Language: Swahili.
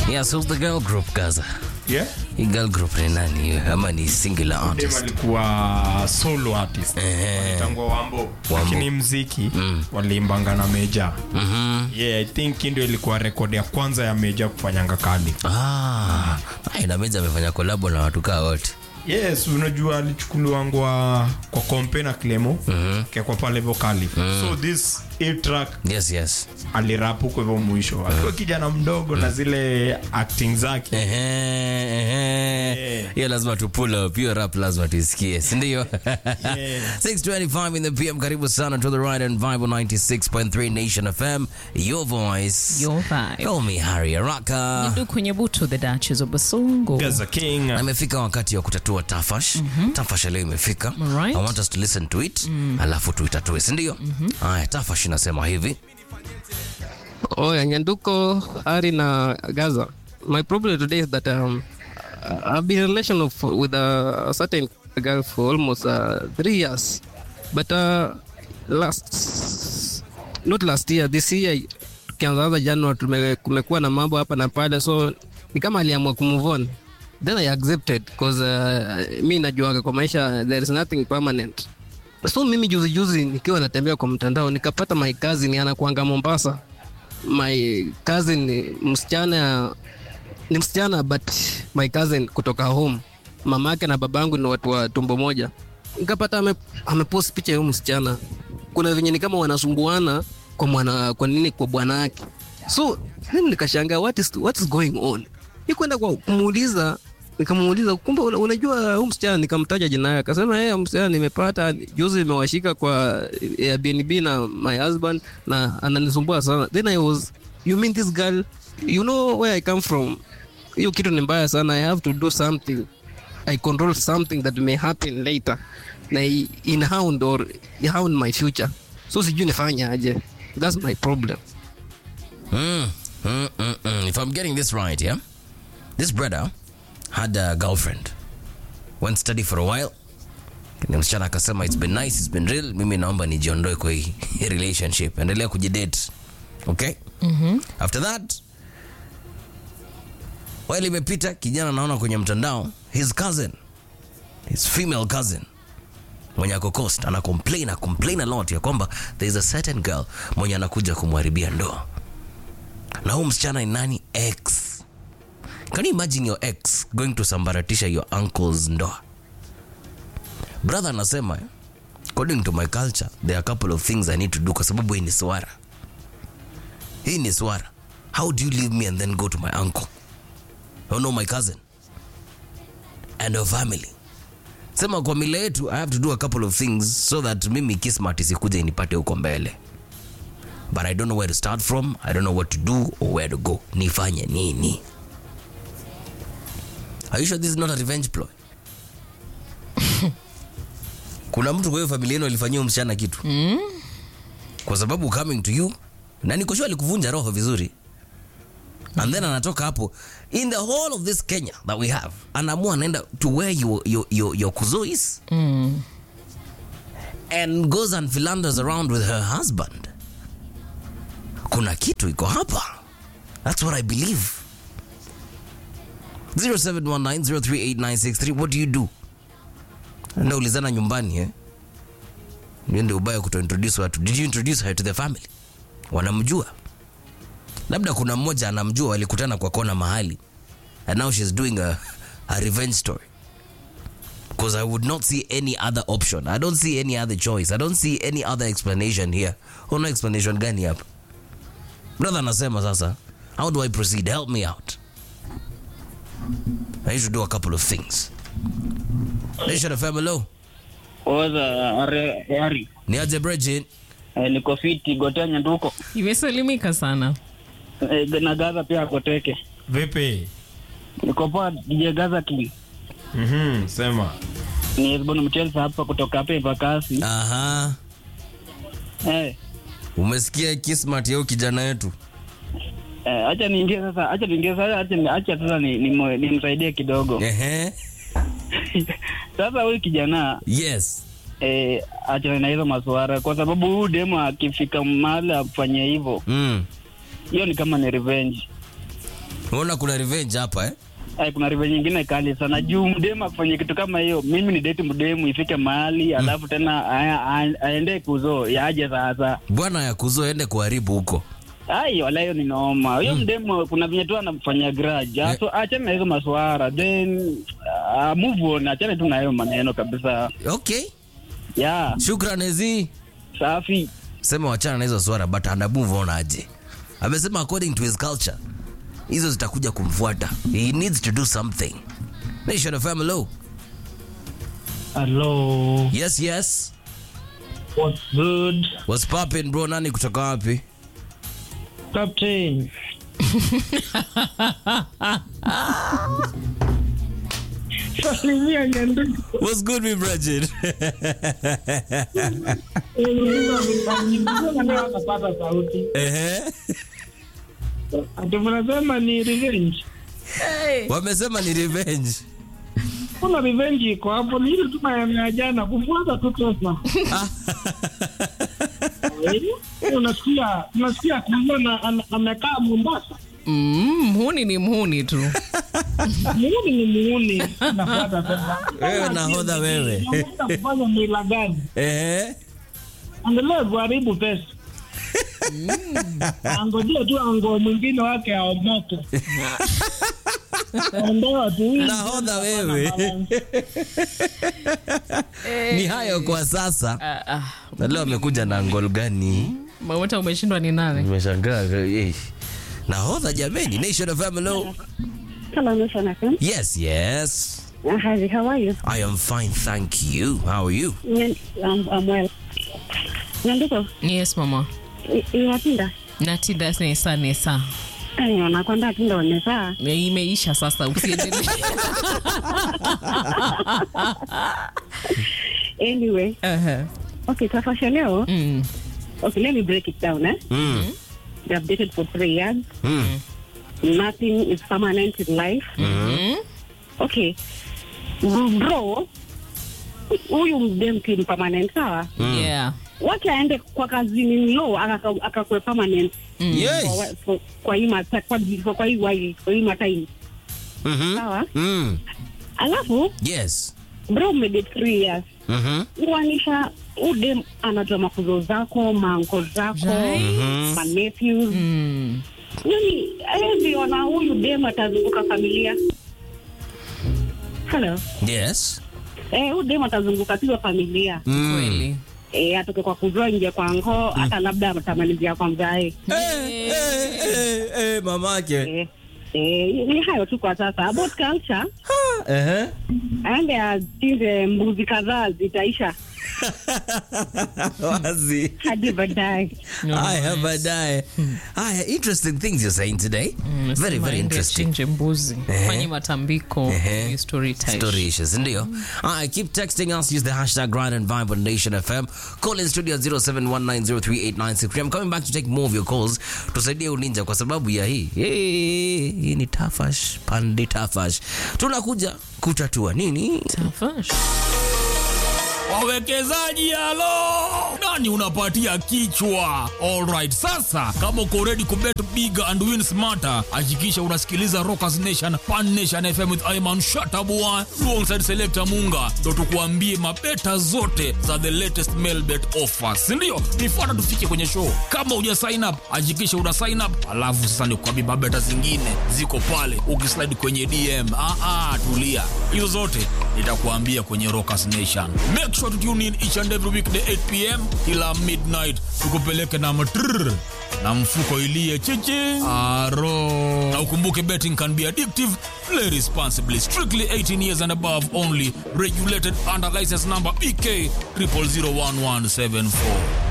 Yes, who's the girl group Gaza? Yeah? Hii girl group ni nani hiyo? Ama ni singular Dem artist? alikuwa solo artist Eh. tangwa wambo lakini mziki waliimbanga na meja yeah, i think hii ndio ilikuwa rekodi ya kwanza ya meja kufanyanga kali Ah, ai, na Meja amefanya kolabo na watu kaa wote. yes unajua alichukuliwangwa kwa kompe na clemo kekwa pale vokali so this a track Yes, yes. alirap huko hivyo mwisho akiwa kijana mdogo na zile acting zake Ehe, ehe. Hiyo lazima tu pull up, hiyo rap lazima tuisikie, si ndio? 625 in the PM, karibu sana to the right and Vibe 96.3 Nation FM, your voice. Your vibe. Call me Harry Araka. Ndu kwenye butu the Duchess of Basongo. Gaza King Na imefika wakati wa kutatua tafash tafash leo imefika Alright. i want us to listen to it alafu tuitatue sindio haya tafash inasema hivi Oya, Nyanduko, Ari na Gaza. My problem today is that um, I've been in a relation of, with a, certain girl for almost uh, three years. But uh, last, not last year, this year, tukianzaanza January, tume- kumekuwa na mambo hapa na pale, so ni kama aliamua kumove on. Then I accepted because uh, mi najuaga kwa maisha there is nothing permanent. So mimi juzi juzi nikiwa natembea kwa mtandao nikapata my cousin anakuanga Mombasa my cousin ni msichana ni msichana but my cousin kutoka home mama yake na babangu ni watu wa tumbo moja nikapata ame, amepost picha ya huyu msichana kuna venye ni kama wanasumbuana kwa mwana kwa nini kwa bwana yake so mimi nikashangaa what is, what is going on nikwenda kwa kumuuliza nikamuuliza kumbe una- unajua huyu msichana nikamtaja jina yake akasema yeye msichana nimepata juzi nimewashika kwa Airbnb na my husband na ananisumbua sana then I was you mean this girl you know where I come from hiyo kitu ni mbaya sana I have to do something I control something that may happen later na i- in hound or hound my future so sijui nifanye aje that's my problem mm, mm, mm, mm. if i'm getting this right yeah this brother had a girlfriend went study for a while ni msichana akasema it's been nice it's been real mimi naomba nijiondoe kwa hii relationship endelea kujidate okay after that while imepita kijana naona kwenye mtandao his cousin his female cousin mwenye ako coast ana complain ana complain a lot ya kwamba there is a certain girl mwenye anakuja kumharibia ndoa na huu msichana ni nani ex can you imagine your ex going to sambaratisha your uncle's ndoa brother anasema eh, according to my culture there are a couple of things i need to do kwa sababu hii ni swara hii ni swara how do you leave me and then go to my uncle oh no my cousin and her family sema kwa mila yetu i have to do a couple of things so that mimi kismat isikuja inipate huko mbele but i don't know where to start from i don't know what to do or where to go nifanye nini are you sure this is not a revenge ploy kuna mtu kwa hiyo familia yenu alifanyia huyu msichana kitu mm. kwa sababu coming to you na nikoshua alikuvunja roho vizuri and then anatoka hapo in the whole of this kenya that we have anaamua anaenda to where your, your, your, your kuzo is Mm. and goes and philanders around with her husband kuna kitu iko hapa that's what i believe 0719038963 what do you do naulizana nyumbani eh? niende ubaya kutointroduce watu did you introduce her to the family wanamjua labda kuna mmoja anamjua walikutana kwa kona mahali and now she's doing a, a revenge story because I would not see any other option. I don't see any other choice. I don't see any other explanation here. Una explanation gani hapa? Brother anasema sasa, how do I proceed? Help me out. I need to do a couple of things. Nation FM, hello. Oza are Harry. Ni aje Bridget? Eh, niko fiti gotea nyanduko. Imesalimika sana. Eh, na Gaza pia akoteke. vipi Niko poa DJ Gaza King. Mhm, sema Ni Esbon Mchelsa hapa kutoka hapa Ivakasi. Aha. Eh, Umesikia kismat yao kijana yetu? eh, acha niingie sasa, acha niingie sasa, acha ni- acha sasa ni ni- nimsaidie kidogo. Ehe. Sasa huyu kijana Yes. eh, achana na hizo masuara kwa sababu huyu demo akifika mahali afanye hivyo, Mm. hiyo ni kama ni revenge. Unaona kuna revenge hapa eh? Eh, kuna rive nyingine kali sana juu mdemu akifanya kitu kama hiyo mimi ni date mdemu ifike mahali alafu tena aya- a- aende kuzo yaje sasa Bwana ya kuzo ende kuharibu huko. ai wala hiyo ni noma huyo mdemu kuna venye tu anamfanyia grudge Eh. so achane na hizo maswara then uh, move on achane tu na hayo maneno kabisa Okay. yeah Shukran Ezi. safi Sema wachana na hizo swara but ana move on aje. Amesema according to his culture hizo zitakuja kumfuata. He needs to do something. Nation FM hello. Hello, Yes, yes. what's good, What's poppin bro? Nani kutoka wapi? Captain? Salimia Nyanduku. What's good me Bridget? Leo anapata sauti. Ehe. Ati mnasema ni revenge. Wamesema ni revenge. Kuna revenge iko hapo, ni ile tu maneno ya jana kufuata tu pesa. Eh, Unasikia, unasikia kuona ana- amekaa Mombasa. Mm, mhuni ni mhuni tu. Muuni ni muuni, anafuata pesa. Wewe nahodha wewe. Anaenda kufanya mila gani? Ehe. Angalia kuharibu pesa. Angojea tu ango mwingine wake aomoke. Ondoa tu. Nahodha wewe. Ni hayo kwa sasa. Ah, ah. Na leo amekuja na ngol gani? Maweta umeshindwa ni nani? Nimeshangaa. eh. Nahodha jameni. Nation FM hello. Hello, Miss Anakin. Yes, yes. Uh, hi, how are you? I am fine, thank you. How are you? Nyan- I'm, I'm well. Nyanduko, Yes mama. i- iwatinda Natinda nesa nesa. Ay, wanakwenda tinda wanesaa Imeisha sasa usiendelee. anyway Aha. okay safasha leo Mm. okay let me break it down eh? Mm. they have dated for three years Mm. nothing is permanent in life Mm. okay bro huyu mdemki ni permanent sawa Yeah. wacha aende kwa kazini lo akakwe aka permanent Yes. kwa, wa- kwa, kwa hii mata- kwa, kwa, kwa hii wai kwa hii matime Mhm. sawa Mm. alafu Yes. bro umedate three years Mhm. kuanisha udem anajua makuzo zako maanko zako Right. manephews Mm. yani eviona huyu dem atazunguka familia halo Yes. eh, huyu dem atazunguka tizo familia Mm. Kweli. eh, atoke kwa kuzua nje kwa ngoo hata labda atamalizia kwa mzae Eh, eh, eh, eh, mamake. eh, eh, ni hayo tu kwa sasa about culture Ehe. aende achinje mbuzi kadhaa zitaisha Wazi. hadi baadaye Haya baadaye. Haya interesting things you're saying today. Very Sema very ende interesting. achinje mbuzi Ehe. fanye matambiko Ehe. ni story time. Story issues, ndio. Alright, keep texting us. Use the hashtag Grind and Vibe on Nation FM. Call in studio 0719038963. I'm coming back to take more of your calls. Tusaidie ulinja kwa sababu ya hii. Hey, hii ni tafash, pandi tafash. Tunakuja kutatua nini? Tafash. wawekezaji halo nani unapatia kichwa alright sasa kama uko ready kubet big and win smarter hakikisha unasikiliza rockers nation pan nation fm with iman shatabua alongside selector munga ndo tukuambie mabeta zote za the latest mail bet offers sindio nifuata tufike kwenye show kama uja sign up hakikisha una sign up alafu sasa nikuambie mabeta zingine ziko pale ukislide kwenye dm ah, ah, tulia hizo zote nitakuambia kwenye rockers nation make sure to tune in each and every weekday 8 pm kila midnight tukupeleke na matrrr na mfuko ilie chichi aro na ukumbuke betting can be addictive play responsibly strictly 18 years and above only regulated under license number bk 00011774